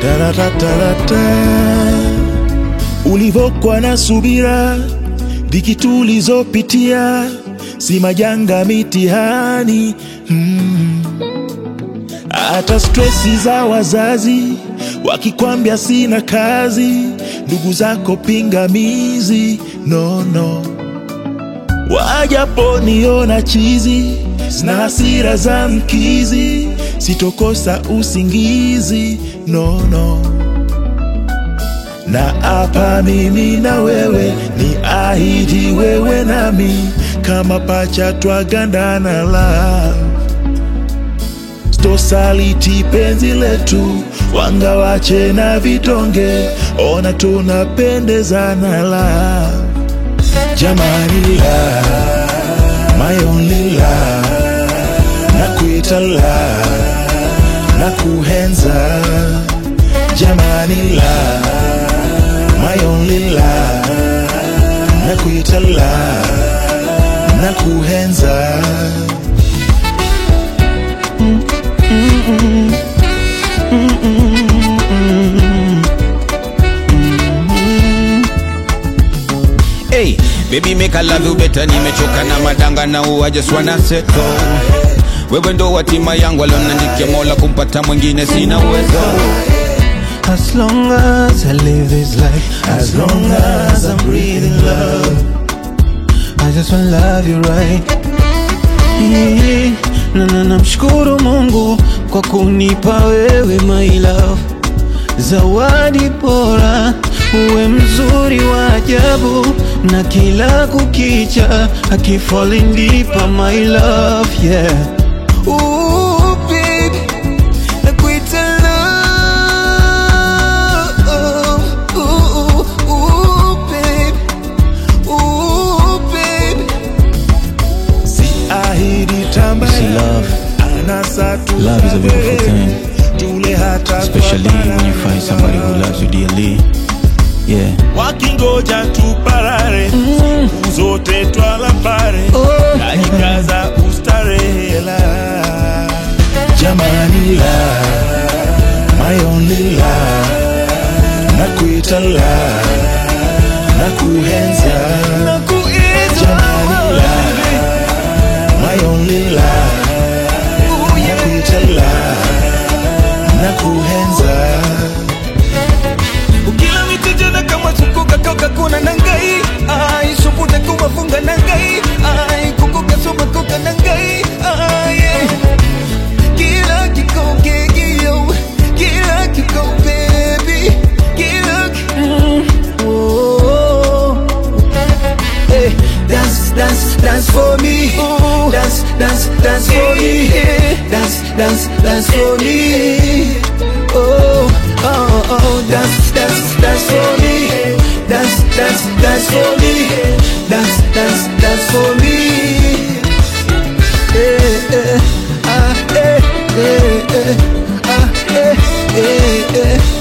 Taratatata. Ulivokwa na subira, dhiki tulizopitia, si majanga, mitihani mm. Hata stresi za wazazi wakikwambia sina kazi, ndugu zako pingamizi, no, no. Wajaponiona chizi na hasira za mkizi, sitokosa usingizi, no, no. Na hapa mimi na wewe ni ahidi, wewe nami kama pacha twagandana love Stosaliti penzi letu, wanga wache na vitonge, ona tunapendezana la jamani la my only la nakuita la nakuhenza jamani la my only la nakuita la nakuhenza Hey, baby make I love you better, nimechoka na madanga na I just wanna settle. Wewe ndo watima yangu alionandikia Mola, kumpata mwingine sina uwezo. As long as I live this life, as long as I'm breathing love, I just wanna love you right. Yeah. Na na namshukuru Mungu kwa kunipa wewe my love, zawadi bora, uwe mzuri wa ajabu, na kila kukicha akifalling deeper my love yeah. Ooh, baby, nakuita love. Ooh, ooh, baby. Ooh, baby. si ahidi tamba See, love- anasa love is a beautiful thing. tule hata Especially when you find somebody who loves you dearly. Yeah. wakingoja tuparare siku zote twala pare najikaza ustarehela jamani la my only la nakuita la nakuhenza jamani la my only la nakuita la nakuhenza ukila mitijana kama sukuka toka kuna nangai ai suputa kuma funga nangai ai kukuka suma kuka nangai ai yeah. kila kiko kekio kila kiko baby kila ki- mm. oh. Hey, dance, dance, dance for me. Dance, dance, dance for me. Dance, dance, dance for me. Oh, oh, oh, dance, dance, dance for me. Dance, dance, dance for me. Dance, dance, dance for me. Eh, eh, ah, eh, eh, eh, ah, eh, eh, eh.